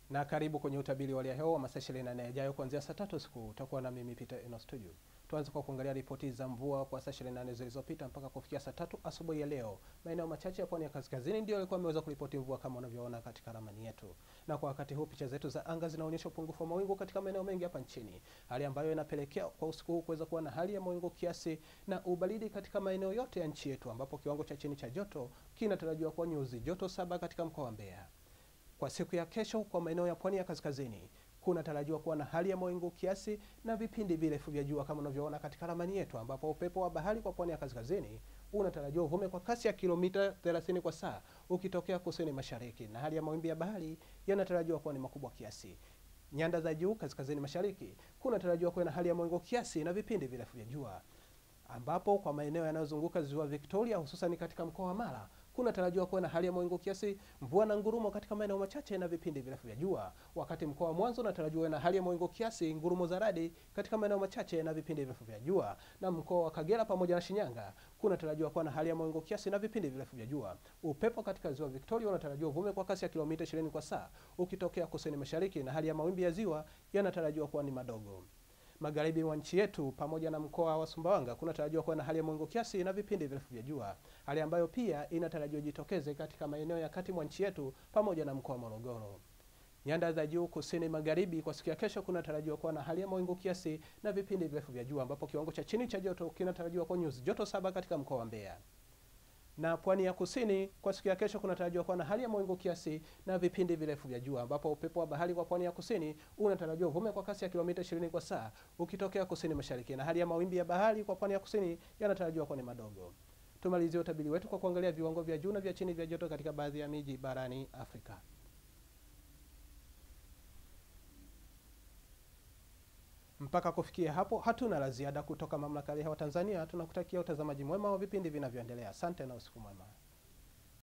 na karibu kwenye utabiri wa hali ya hewa wa masaa 24 yajayo kuanzia saa tatu usiku. Utakuwa na mimi Peter Eno Studio. Tuanze kwa kuangalia ripoti za mvua kwa saa 24 zilizopita mpaka kufikia saa tatu asubuhi ya leo. Maeneo machache ya pwani ya kaskazini ndio yalikuwa yameweza kuripoti mvua kama unavyoona katika ramani yetu, na kwa wakati huu picha zetu za anga zinaonyesha upungufu wa mawingu katika maeneo mengi hapa nchini, hali ambayo inapelekea kwa usiku huu kuweza kuwa na hali ya mawingu kiasi na ubaridi katika maeneo yote ya nchi yetu, ambapo kiwango cha chini cha joto kinatarajiwa kuwa nyuzi joto saba katika mkoa wa Mbeya. Kwa siku ya kesho kwa maeneo ya pwani ya kaskazini kunatarajiwa kuwa na hali ya mawingu kiasi na vipindi virefu vya jua kama unavyoona katika ramani yetu, ambapo upepo wa bahari kwa pwani ya kaskazini unatarajiwa uvume kwa kasi ya kilomita 30 kwa saa ukitokea kusini mashariki, na hali ya mawimbi ya bahari yanatarajiwa kuwa ni makubwa kiasi. Nyanda za juu kaskazini mashariki kunatarajiwa kuwa na hali ya mawingu kiasi na vipindi virefu vya jua, ambapo kwa maeneo yanayozunguka ziwa Victoria hususan katika mkoa wa Mara kunatarajiwa kuwa na hali ya mawingu kiasi, mvua na ngurumo katika maeneo machache na vipindi virefu vya jua, wakati mkoa wa Mwanza unatarajiwa na hali ya mawingu kiasi, ngurumo za radi katika maeneo machache na vipindi virefu vya jua, na mkoa wa Kagera pamoja na Shinyanga kunatarajiwa kuwa na hali ya mawingu kiasi na vipindi virefu vya jua. Upepo katika ziwa Victoria unatarajiwa uvume kwa kasi ya kilomita 20 kwa saa ukitokea kusini mashariki, na hali ya mawimbi ya ziwa yanatarajiwa kuwa ni madogo. Magharibi mwa nchi yetu pamoja na mkoa wa Sumbawanga kunatarajiwa kuwa na hali ya mawingu kiasi na vipindi virefu vya jua, hali ambayo pia inatarajiwa jitokeze katika maeneo ya kati mwa nchi yetu pamoja na mkoa wa Morogoro. Nyanda za juu kusini magharibi kwa siku ya kesho kunatarajiwa kuwa na hali ya mawingu kiasi na vipindi virefu vya jua, ambapo kiwango cha chini cha joto kinatarajiwa kuwa nyuzi joto saba katika mkoa wa Mbeya na pwani ya kusini kwa siku ya kesho kunatarajiwa kuwa na hali ya mawingu kiasi na vipindi virefu vya jua, ambapo upepo wa bahari kwa pwani ya kusini unatarajiwa uvume kwa kasi ya kilomita 20 kwa saa ukitokea kusini mashariki, na hali ya mawimbi ya bahari kwa pwani ya kusini yanatarajiwa kuwa ni madogo. Tumalizie utabiri wetu kwa kuangalia viwango vya juu na vya chini vya joto katika baadhi ya miji barani Afrika. Mpaka kufikia hapo hatuna la ziada kutoka mamlaka ya hewa Tanzania. Tunakutakia utazamaji mwema wa vipindi vinavyoendelea. Asante na usiku mwema.